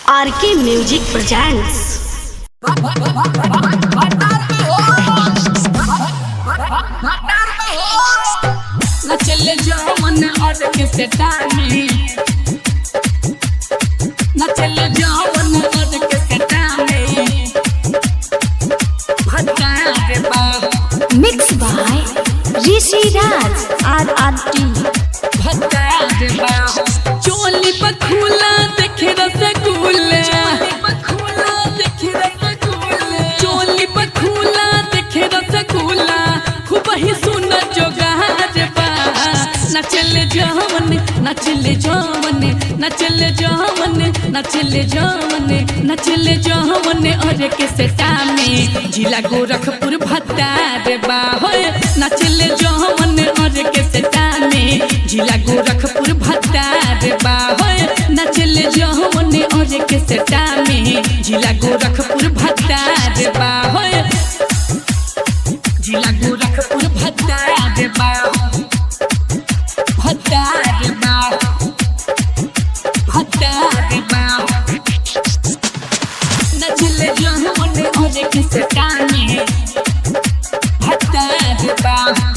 RK music presents नचले जाओ मन और के सेटानी नचले जाओ मन और के सेटानी भटका रे बा mix by Rishi Raj R R T भटका रे बा चोली पर खुला देखे रसगुल्ला खुला देखे रसगुल्ला चोली पर खुला देखे रसगुल्ला खूब ही सुन जोगार बा नचले जावन नचले जावन नचले जावन नचले जावन नचले जावन और के सेटा में जिला गोरखपुर भत्ता रे बा होय नचले जावन और के सेटा में जिला गोरखपुर भत्ता रे बा होय नचले जावन और के सेटा में जिला गोरखपुर भत्ता रे बा होय जिला गोरखपुर भत्ता रे बा भत्ता रे बा भत्ता रे बा नचले जावन और के सेटा में भत्ता रे बा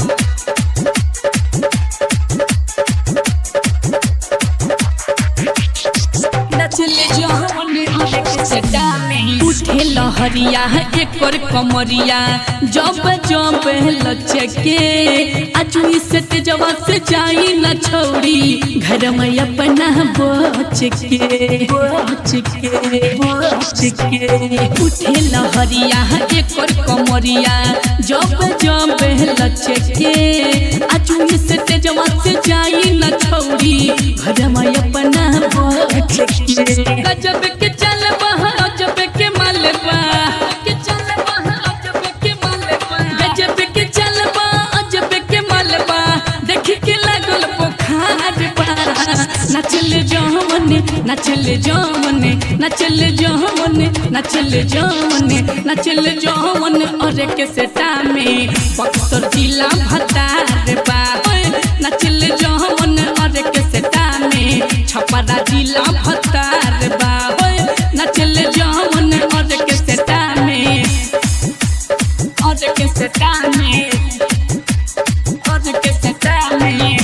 नचले जहन के सदा में उठे लहरिया एकर कमरिया जब जब लचके आजू से तेजवा से जाई न छोड़ी घर में अपना बच के बच के बच के उठे लहरिया एकर कमरिया जब जब लचके आजू से तेजवा से जाई न छोड़ी घर में अपना बच के गजब के चलबा गजब के मलबा के चलबा गजब के मलबा गजब के चलबा गजब के मलबा देख के लागल बुखार बा नचल जमन नचल जमन नचल जमन नचल जमन नचल जमन और के सेटा में बक्सर जिला भतार बा ओए, नचल जमन और के सेटा में छपरा जिला भतार बा ओए, नचल जमन और के सेटा में और के सेटा में और के सेटा में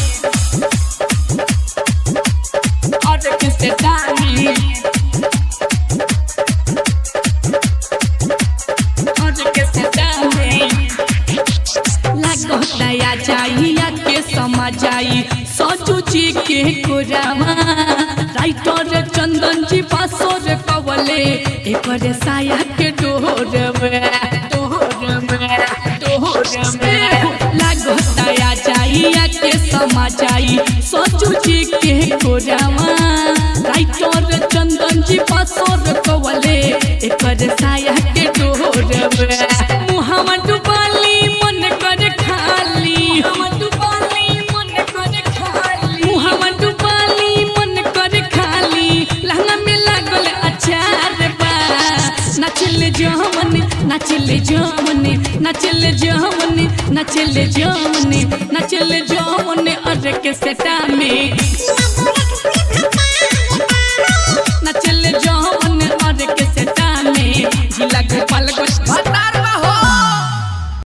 और के सेटा में और के सेटा में लगोतया जाइया के समझाई सचू जी के कोरामा राइटर चंदन जी पासोर कवले एकर साया के डोरवे डोरवे डोरवे लगोतया जाइया के समझाई सचू जी के कोरामा राइटर चंदन जी पासोर कवले एकर साया के डोरवे मुहावा डुबाली मन कर खाली मुहावा डुबाली मन कर खाली मुहावा डुबाली मन कर खाली लहंगा में लागल अचार बा नचल जमन नचल जमन नचल जमन नचल जमन नचल जमन और के सेटा में